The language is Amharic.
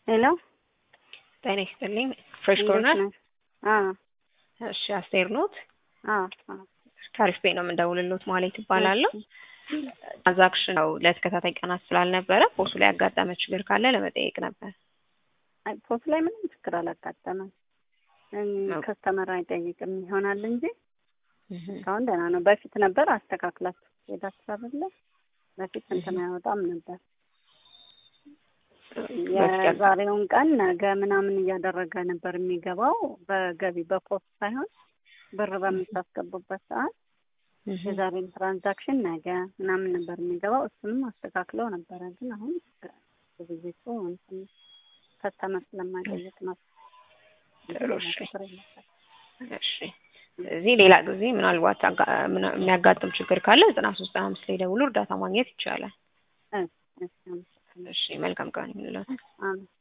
ሄሎ ጤና ይስጥልኝ። ፍሬሽ እንዴት ኮርነር። ነሽ? አዎ እሺ አስቴር ኖት። አዎ አዎ። ታሪፍ ቤት ነው የምንደውልሎት ማለት ይባላለሁ። እሺ። ትራንዛክሽን ነው ለተከታታይ ቀናት ስላልነበረ ፖሱ ላይ ያጋጠመ ችግር ካለ ለመጠየቅ ነበር። አይ ፖስት ላይ ምንም ችግር አላጋጠመም። ኦኬ። ከስተመር አይጠይቅም ይሆናል እንጂ እህ፣ እስካሁን ደህና ነው። በፊት ነበር አስተካክላችሁ ሄዳችሁ አይደለ? በፊት እንትን አይወጣም ነበር። በፊት ያል- የዛሬውን ቀን ነገ ምናምን እያደረገ ነበር የሚገባው በገቢ በፖስት ሳይሆን ብር በምታስገቡበት ሰዓት እህ፣ የዛሬን ትራንዛክሽን ነገ ምናምን ነበር የሚገባው። እሱንም አስተካክለው ነበረ። ግን አሁን ግብይቱ እንትን ከስተመር ስለማይጠይቅ ነው። ጥሩ እሺ። ችግር የለበትም። እሺ። ስለዚህ ሌላ ጊዜ ምናልባት አጋ- ምና- የሚያጋጥም ችግር ካለ ዘጠና ሶስት ዘጠና አምስት ላይ ደውሎ እርዳታ ማግኘት ይቻላል። እሺ፣ እሺ፣ አመሰግናለሁ። እሺ መልካም ቀን ይሁንልዎት። አሜን።